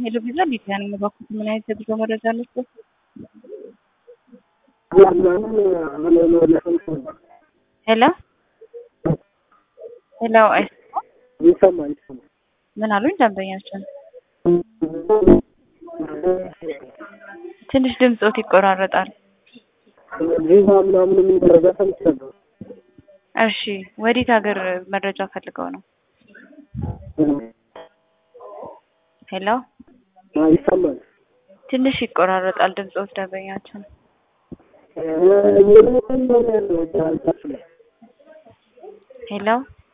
ሄሎ ቪዛ ሊዲያ ነኝ። እባክዎት ምን አይነት የጉዞ መረጃ አለዎት? ሄሎ ሄሎ፣ አይሰማም? ይሰማል ይሰማል። ምን አሉኝ ደንበኛችን? ትንሽ ድምፆት ይቆራረጣል። ቪዛ ምናምን የሚል መረጃ ሰምቻለሁ። እሺ፣ ወዴት ሀገር መረጃ ፈልገው ነው? ሄሎ፣ አዎ፣ ይሰማል። ትንሽ ይቆራረጣል ድምፆት ደንበኛችን። እ- የት ነው ያለው? እዛ ላይ ሄሎ